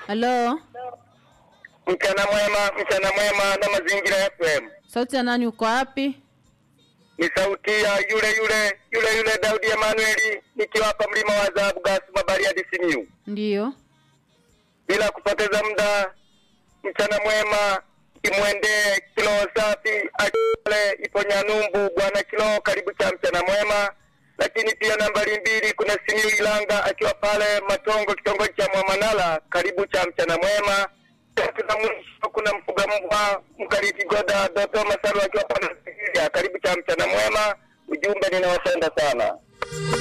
Halo, Mchana mwema, mchana mwema na mazingira FM. sauti ya nani? Uko wapi? Ni sauti ya yule yule yule yule Daudi Emanueli nikiwa hapa mlima wa Zahabu Gas Bariadi Simiyu. Ndiyo. Bila kupoteza muda, mchana mwema imwendee kilo safi akale ipo Nyanumbu bwana kilo, karibu cha mchana mwema. Lakini pia nambari mbili kuna Simiyu Ilanga akiwa pale Matongo kitongoji cha Mwamanala, karibu cha mchana mwema. Tatu na mwisho kuna mfuga mbwa Mkariti Goda Doto Masaru akiwa pale Sigiria, karibu cha mchana mwema. Ujumbe ninawapenda sana.